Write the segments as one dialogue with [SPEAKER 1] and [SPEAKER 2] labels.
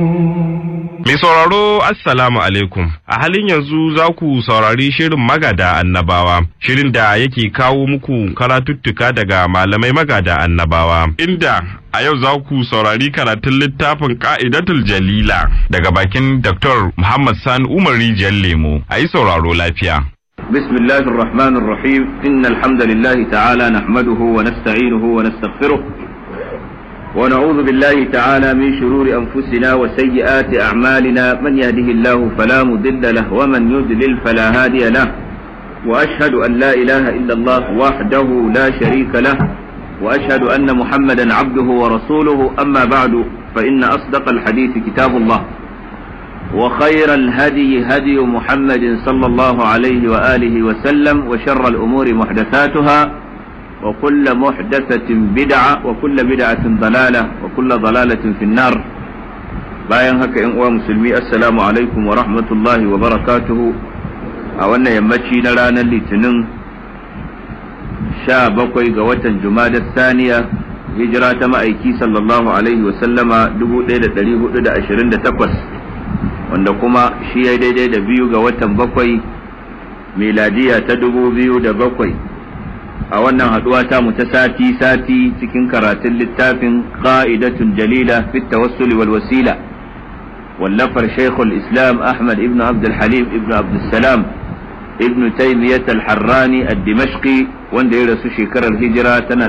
[SPEAKER 1] Mai sauraro Assalamu alaikum. A halin yanzu za ku saurari shirin magada annabawa, shirin da yake kawo muku karatuttuka daga malamai magada annabawa. Inda a yau za ku saurari karatun littafin ka'idatul jalila daga bakin Dr. Muhammad Sani Umar Rijiyar Lemo. A yi sauraro lafiya.
[SPEAKER 2] بسم الله الرحمن الرحيم إن الحمد لله تعالى نحمده ونستعينه ونستغفره ونعوذ بالله تعالى من شرور أنفسنا وسيئات أعمالنا من يهده الله فلا مضل له ومن يضلل فلا هادي له وأشهد أن لا إله إلا الله وحده لا شريك له وأشهد أن محمدا عبده ورسوله أما بعد فإن أصدق الحديث كتاب الله وخير الهدي هدي محمد صلى الله عليه وآله وسلم وشر الأمور محدثاتها وكل محدثة بدعة وكل بدعة ضلالة وكل ضلالة في النار bayan haka ‘yan uwa musulmi assalamu alaikum wa rahmatullahi wa barakatuhu a wannan yammaci na ranar litinin sha bakwai ga watan jumadar saniya hijira ta ma'aiki sallallahu alaihi wa sallama 1428 wanda kuma shi ya daidai da biyu ga watan bakwai miladiya ta dubu biyu da bakwai a wannan haduwa ta mu ta sati sati cikin karatun littafin qa'idatun jalila fi tawassuli wal wasila wallafar shaykhul islam ahmad ibn abd halim ibn abd salam ibn taymiyyah al-harrani ad-dimashqi wanda ya rasu shekarar hijira tana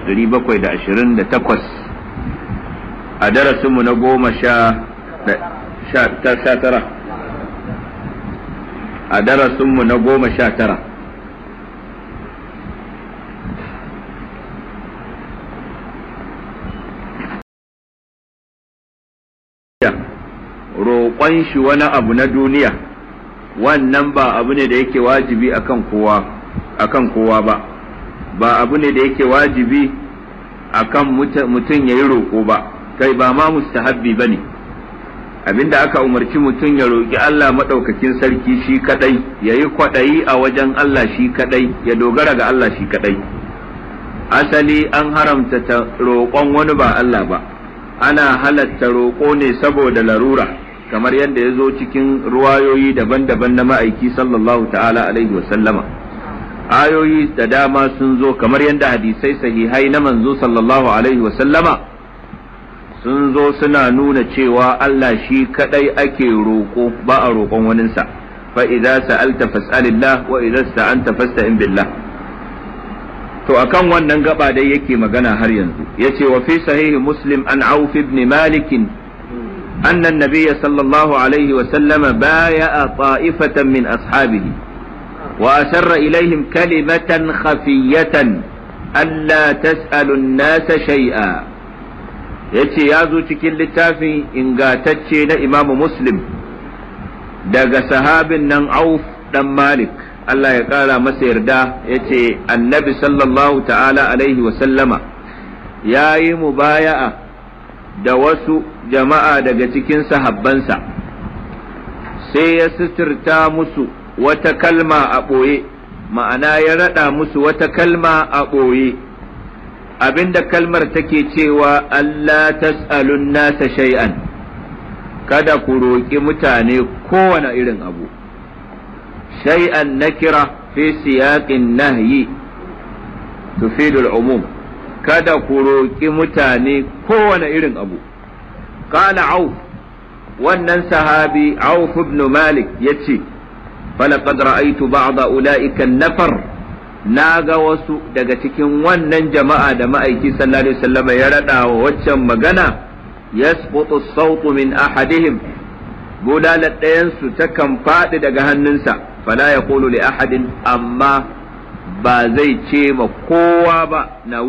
[SPEAKER 2] 728 a darasinmu na goma sha tara a darasinmu na goma sha tara roƙon shi wani abu na duniya wannan ba abu ne da yake wajibi akan kowa akan kowa ba ba abu ne da yake wajibi akan mutum ya yi roƙo ba kai ba ma mustahabbi ba ne abinda aka umarci mutum ya roƙi Allah maɗaukakin sarki shi kaɗai ya yi kwaɗayi a wajen Allah shi kaɗai ya dogara ga Allah shi kaɗai asali an haramta ta roƙon wani ba Allah ba ana halatta roƙo ne saboda larura kamar yadda ya zo cikin ruwayoyi daban-daban na ma'aiki sallallahu ta'ala alaihi wasallama ayoyi da dama sun zo kamar yadda hadisai sahihai na manzo sallallahu alaihi wasallama sun zo suna nuna cewa Allah shi kadai ake roƙo ba a roƙon waninsa fa idza sa'alta fas'alillah wa idza sta'anta fasta'in billah to akan wannan gaba dai yake magana har yanzu yace wa fi sahihi muslim an auf ibn malik أن النبي صلى الله عليه وسلم بايع طائفة من أصحابه وأسر إليهم كلمة خفية ألا تسألوا الناس شيئا yace ya zo cikin littafin ingatacce na imamu muslim daga sahabin nan auf dan malik Allah ya ƙara masa yarda yace annabi sallallahu ta'ala alaihi wasallama ya yi mubaya'a da wasu jama'a daga cikin sahabbansa sai ya suturta musu wata kalma a ɓoye ma'ana ya raɗa musu wata kalma a ɓoye abinda kalmar take cewa Allah tas'alun nasa shay'an kada ku roƙi mutane kowane irin abu shay'an nakira fi siyaqin nahyi tufidu umum kada ku roƙi mutane kowane irin abu qala auf wannan sahabi auf ibn malik yace falaqad ra'aytu ba'da ulaika an-nafar na ga wasu daga cikin wannan jama'a da ma'aiki sallallahu alaihi wasallam ya rada wa waccan magana yasqutu as-sawtu min ahadihim bulalat ɗayansu takan faɗi daga hannunsa fala yaqulu li ahadin amma ba zai ce ma kowa ba na